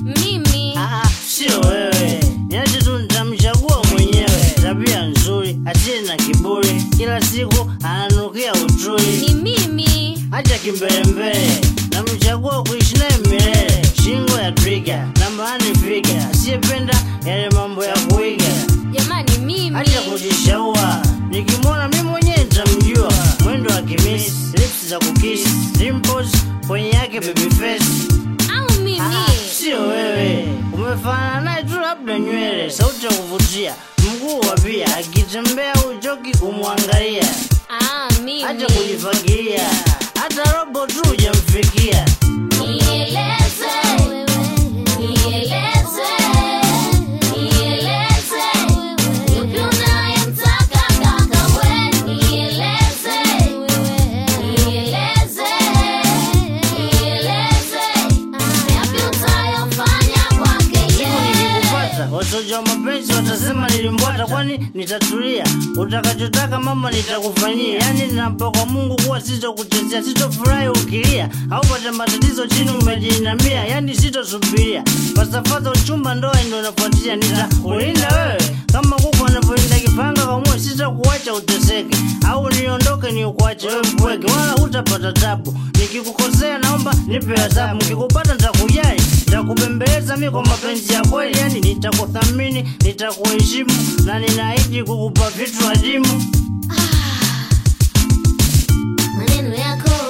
Mimi Ah, sio wewe, niache tu nitamchagua mwenyewe. Tabia nzuri, asiye na kiburi, kila siku ananukia utui. ni mimi. Acha kimbelembele, namchagua kuishi naye milele. Shingo ya twiga, nambani figa, asiyependa yale mambo ya kuiga. Jamani mimi. Acha kujishaua, nikimwona mimi mwenyewe nitamjua. Mwendo wa kimisi, lips za kukisi, dimples kwenye yake baby face. Au mimi. Ah, sio wewe, umefanana naye tu, labda nywele, sauti ya kuvutia, mguu wa pia, akitembea uchoki kumwangalia. Ah, mimi. Acha kujifagilia, hata robo tu hujamfikia. Nieleze, nieleze, nieleze, yupi unayemtaka kaka we? Nieleze, nieleze, nieleze, yapi utayofanya kwake Siku yeye? nikikupata wasoja wa mapenzi watasema nilimbwata, kwani nitatulia. Utakachotaka mama nitakufanyia, yani ninaapa kwa Mungu kuwa sitokuchezea, sitofurahi ukilia au pata matatizo chini umejiinamia, yani sitosubiria falsafa za uchumba, ndoa ndio inafuatia. Nitakulinda wewe kama kuku anavyolinda kipanga kwa moyo, sitakuacha uteseke au niondoke ni ukuache wewe mpweke, wala hutapata tabu. Nikikukosea naomba nipe adhabu, nikikupata nitakujali, nitakubembeleza mi kwa mapenzi ya kweli, yani nitakuthamini, nitakuheshimu na ninaahidi kukupa vitu adimu. Maneno yako